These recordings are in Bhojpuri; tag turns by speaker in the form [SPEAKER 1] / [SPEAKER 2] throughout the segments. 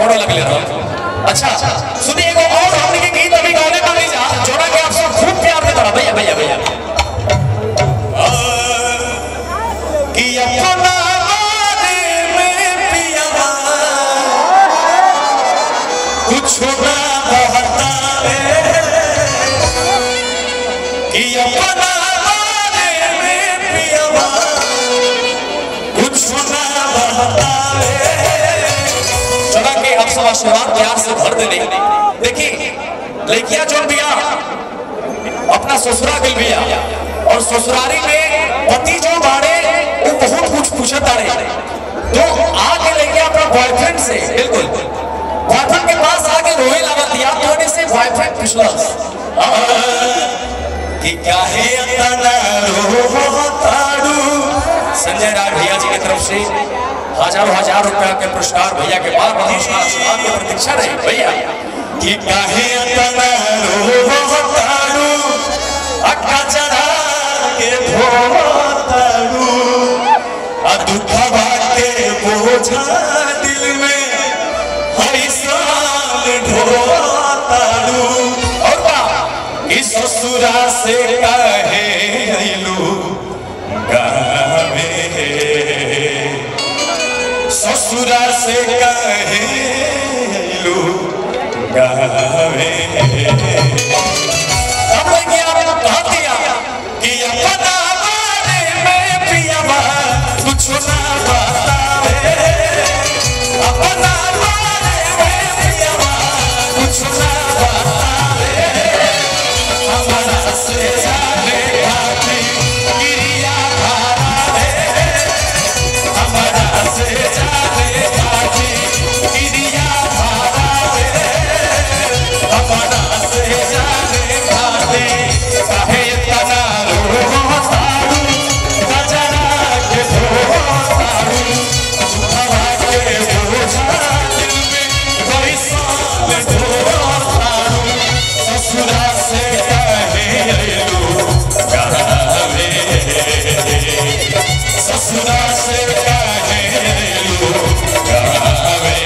[SPEAKER 1] दौड़ लगले रहो अच्छा सुनिए एगो और हमने के गीत अभी गाने वाली जा जोड़ा के आप सब खूब प्यार देता भैया भैया भैया कि अपना बारे में पिया कुछ ना बहतावे कि अपना बारे में पिया कुछ ना बहतावे चला के आप सब आशीर्वाद प्यार से भर देने देखिए लड़किया जो बिया अपना ससुरा गल बिया और ससुरारी में पति जो बाड़े वो बहुत कुछ पूछत आड़े तो आके लेके अपना बॉयफ्रेंड से बिल्कुल बॉयफ्रेंड के पास आके रोए लगा दिया तो से बॉयफ्रेंड पूछला कि क्या है अतना रोताड़ू संजय राय भैया जी की तरफ से हजारों हजार रुपया के पुरस्कार भैया के बाद हमेशा आशीर्वाद की प्रतीक्षा रही भैया कि काहे अतना रोताड़ू अक्का चढ़ा के भोताड़ू आ दुखवा के बोझा दिल में हरी साल ढोताड़ू और का इस ससुरा से कहे अइलू गावे ससुरा से कहे अइलू गावे अब लगे आप कहा दिया कि अपना बारे में पियावा कुछ ना बतावे अपना बारे में पियावा कुछ ना बतावे हमारा से जाने खाती गिरिया धारा है हमारा से जाने खाती गिरिया धारा है हमारा से जाने खाती काहे तना रोतारू गजरा के धोतारू हवा के बोझा दिल में कोई साल ढोतारू ससुरा से कहे अइलू गावे ससुरा से कहे अइलू गावे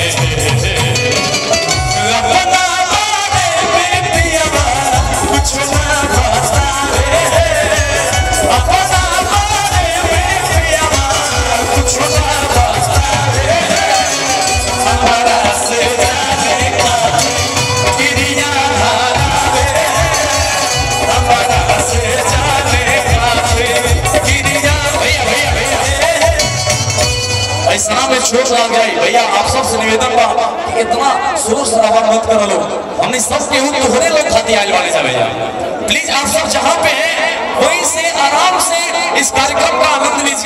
[SPEAKER 1] अपना बारे में पियावा कुछ ना बतावे अपना बारे में पियावा कुछ ना बतावे हमारा से जाने का गिरिया धारावे हमारा से जाने खाते गिरिया भैया भैया भैया ऐसा में चोट लग गई भैया आप सबसे निवेदन बा कि इतना शोर शराबा मत करो लोग हमने सब केहू के होने लोग खाती आइल वाले जा भैया प्लीज आप सब जहाँ पे हैं वहीं से आराम से इस कार्यक्रम का आनंद लीजिए